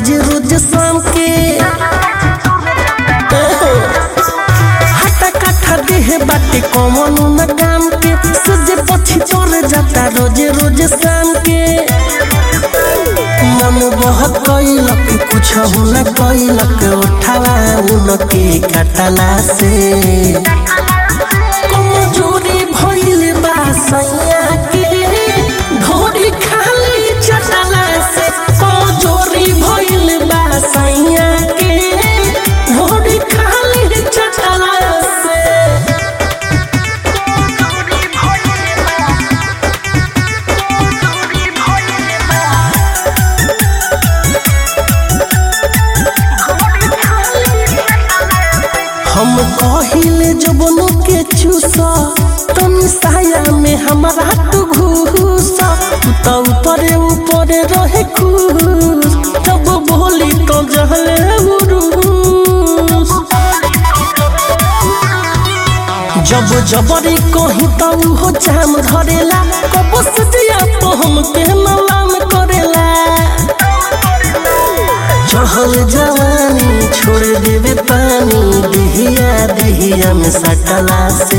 रोज रोज शाम के एहो, हटा कट्ठा देह बाटे कमन न काम के सजे पछी तोर जाता रोज रोज शाम के मन बहुत कैलक कुछ न कैलक उठावा उनके कटला से कमजोरी भइल बा सैया के ढोरी खाली चटला से कमजोरी भइल बा सैया के ढोरी खाली चटला से हम कहिले जबनो के चूसा तुम साया में हमारा तू घूसा तू तो ऊपरे ऊपरे रहे खुश जब बोली तो जहले उरूस जब जबरी कहीं तो हो जाम धरेला कबो सजिया तो हमके मलाम करेला चढ़ल जवानी छोड़ देवे पानी दिहिया दिहिया में सटला से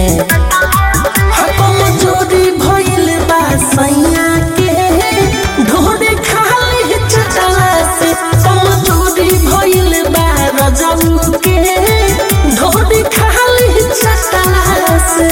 हम जोड़ी भइल बा सैया के ढोरे खाली चटला से हम जोड़ी भइल बा रजऊ के ढोरे खाली चटला से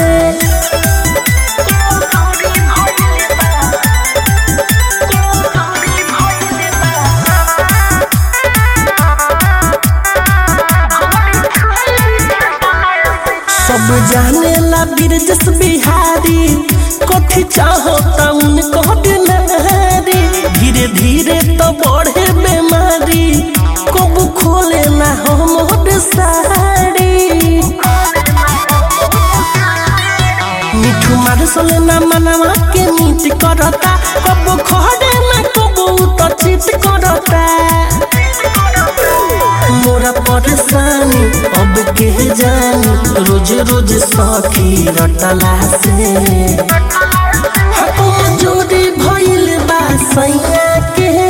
सब जाने ला बिरजस बिहारी कथी चाहो तउन कहत नारी धीरे धीरे तो बढ़े बेमारी कब खोले ना हम साड़ी मिठू मार सोले ना मनवा के मीत करता कब खड़े ना कब तो चित करता मोरा परेशानी अब के जानी रोज रोज सखी रटला से हम जोड़ी भइल बा सैया के